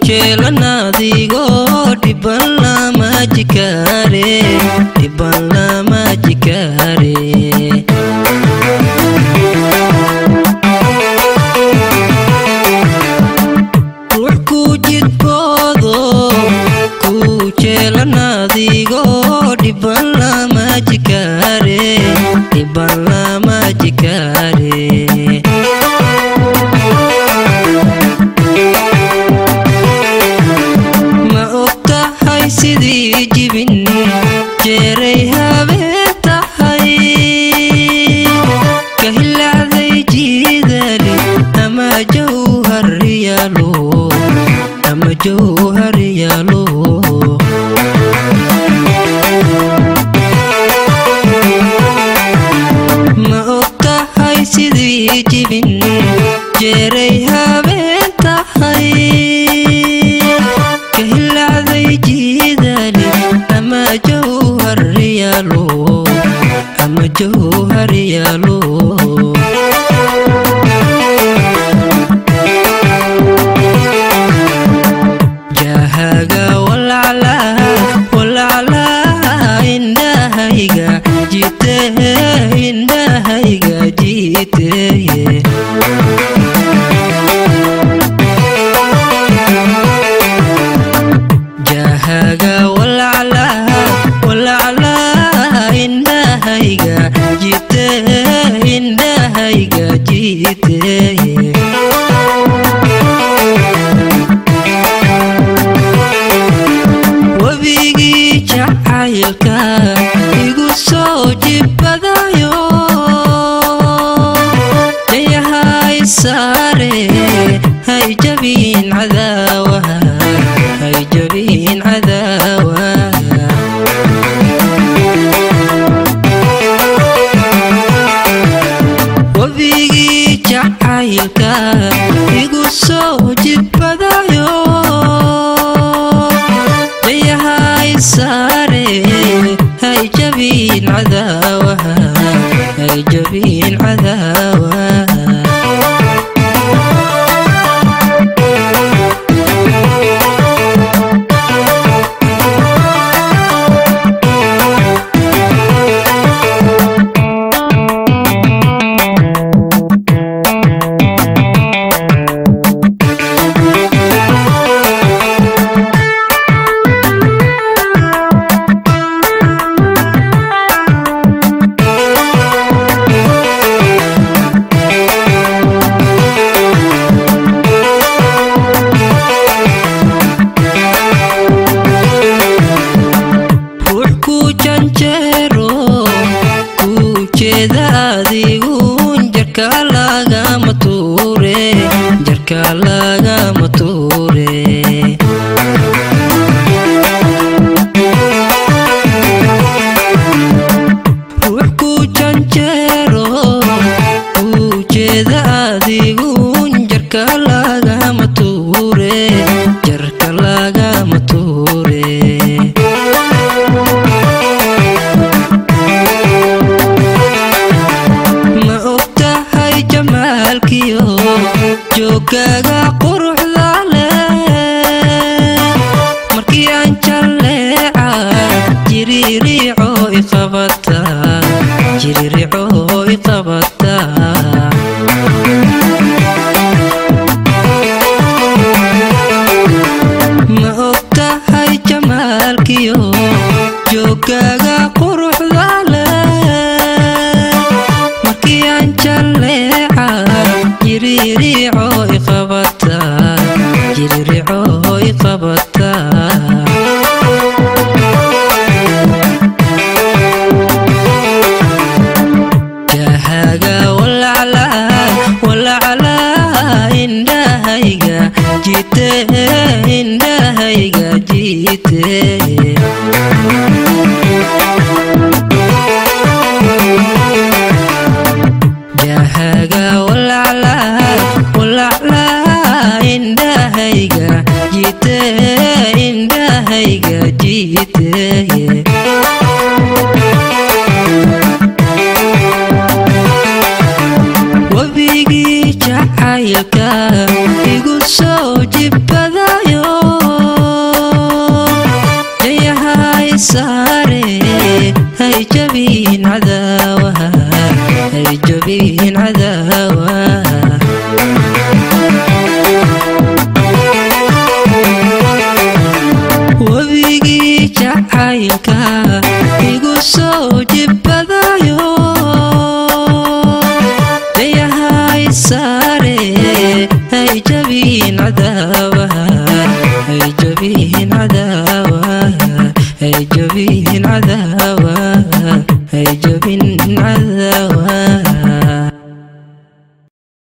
jeelanaadigo dhiban lama jikaare dhiban lama jikaare ruux ku jidboodo ku jeelanaadigo dhiban lama jikaare dhiban lama jikaare ma og tahay sidii jibin jeeray habeen tahay ka hilacday jiidali ama jawharyaalo ama jawharyaalo ma og tahay sidii jibin jeeray habeen tahay ka hilacday jiidali ama jawharyaalo ama jawharyaalo jahaga walaclaa walaclaa indhahayga jite indhahayga jiteye jahaga walaclaa walaclaa indhahayga jite indhahayga jiteye webigii jacaylka igu soo jibadayo dayahay saare hay jabin cadaawaha hay jabin cadaawaha webigii jacaylka igu soo jibadayo dayahay saare hay jabin cadaawaha hay jabin cadaawaha ruux ku janjeero ku jeeda adigun jarka lagama tuure jarka lagama tuure ruux ku janjeero ku jeeda adigun jarka lagama tuure jarka lagama tuure ma og tahay jamaalkiyo joogaaga quruxda leh markii aan jalleeca jiririico iqabata jiririico iqabata ma og tahay jamaalkiyo joogaaga quruxda leh markii aan jalleeca jiririico iqabata jiririico iqabata jahaga walaclaa walaclaa indhahayga jite indhahayga jite jahaga walaclaa walaclaa indhahayga jite indhahayga jiteye webigii jacaylka igu soo jibadayo jacaylka igu soo jibbadayo dayahay saare hay jabiin cadaawaha hay jabiin cadaawaha hay jabiin cadaawaha hay jabin cadaawaha